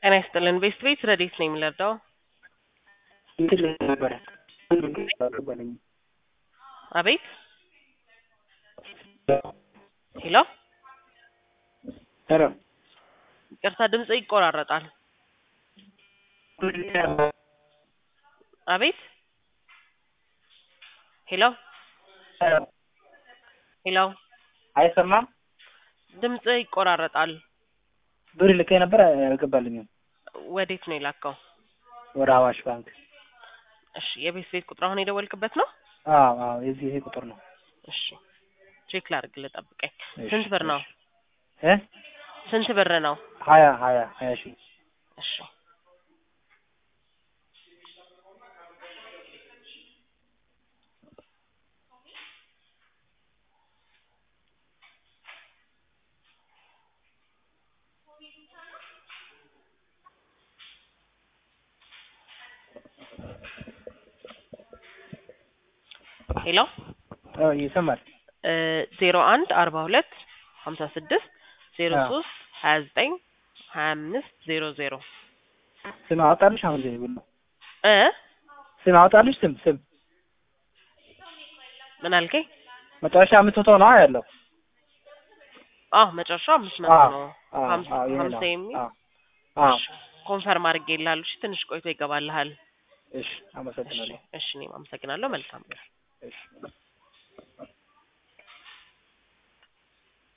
ጤና ይስጥልን። ቤስት ቤት ረዴት ነው የሚለርዳው እንትን ነበረ አልገባልኝ አቤት ሄሎ፣ ኧረ ይቅርታ ድምጽ ይቆራረጣል። አቤት ሄሎ ሄሎ፣ አይሰማም። ድምጽ ይቆራረጣል። ብር ልኬ ነበር አልገባልኝም። ወዴት ነው የላከው? ወደ አዋሽ ባንክ። እሺ፣ የቤት ቤት ቁጥር አሁን የደወልክበት ነው? አዎ አዎ፣ የዚህ ይሄ ቁጥር ነው። እሺ፣ ቼክ ላድርግልህ፣ ጠብቀኝ። እሺ፣ ስንት ብር ነው? እ ስንት ብር ነው? ሀያ ሀያ ሀያ ሺህ እሺ ሄሎ አዎ ይሰማል። ዜሮ አንድ አርባ ሁለት ሀምሳ ስድስት ዜሮ ሶስት ሀያ ዘጠኝ ሀያ አምስት ዜሮ ዜሮ ስም አወጣልሽ? አሁን ዜ ብሎ እ ስም አወጣልሽ? ስም ስም ምን አልከኝ? መጨረሻ አምስት መቶ ነው ያለው። አዎ መጨረሻው አምስት መቶ አዎ ነው። አዎ ሀምሳ አዎ ይሄ ሀምሳ ነው። የሚል አዎ አዎ ኮንፈርም አድርጌ ይላሉ። እሺ ትንሽ ቆይቶ ይገባልሃል። እሺ፣ እሺ አመሰግናለሁ። እሺ እኔም አመሰግናለሁ። መልካም እሺ